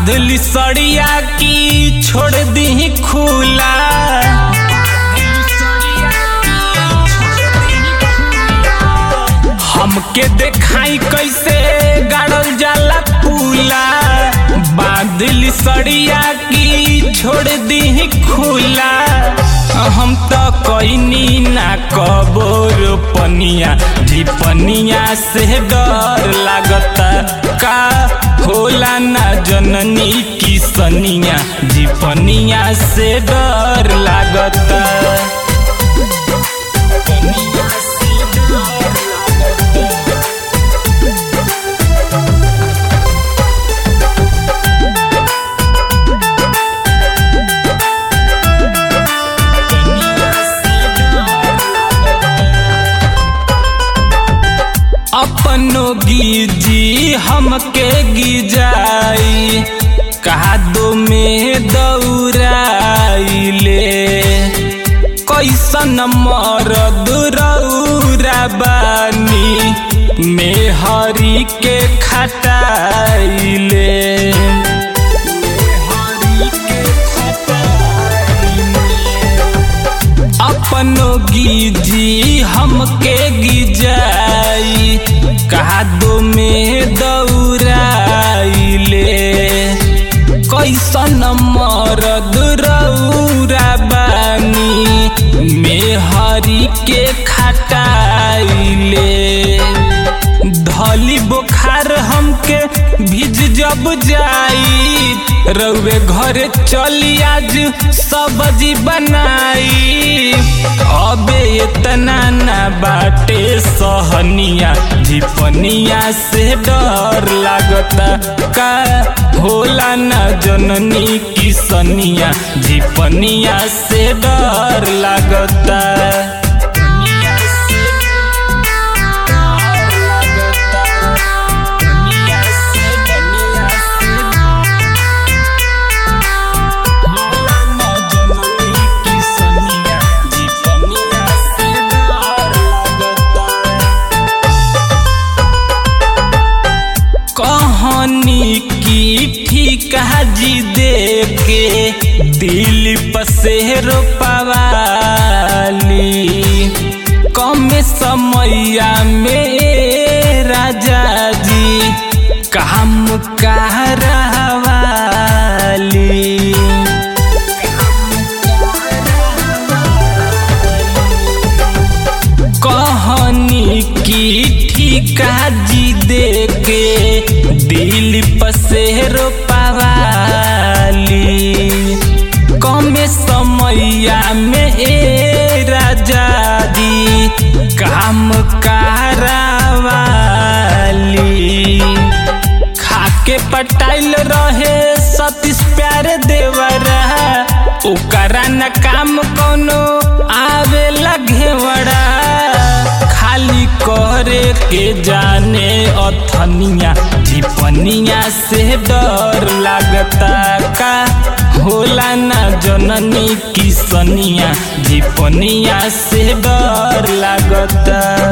बादली सड़िया की छोड़ दी खुला हमके देखाई कैसे गाड़ल जाला पुला बादली सड़िया की छोड़ दी खुला हम तो कैनी ना कबोर पनिया जी पनिया से डर लागता का होला ना जननी की सनिया जी पनिया से डर लागता पनिया से डर लागता अपनो गिजी हमके गिजाई कादो में दौड़ाइले कैसन मरद रौरा बानी मेहरी के खटाइले मेहरी के अपनो गिजी हमके गिजाई कादो में दौड़ाइले कैसन मरद रौरा बानी मेहरी के खटाइले धली बुखार हमके भिज जब जाई रउए घरे चली आज सब्जी बनाई अबे इतना ना बाटे सहनिया झिपनिया से डर लागता का होला ना जननी की सनिया झिपनिया से डर लागता कहानी की ठीका जी दे के दिल पसेर पवाली कम समैया में राजा जी काम कहरवाली कहानी की ठीका जी दे के दिल पसेर पवाली कम समैया में ए राजा जी काम करावाली खाके पटाइल रहे सतीश प्यारे देवरा ओकरा न काम कोनो आवे घेवड़ा खाली करे के जाने अथनिया झिपनिया से डर लागता का होला ना जननी की सनिया झिपनिया से डर लागता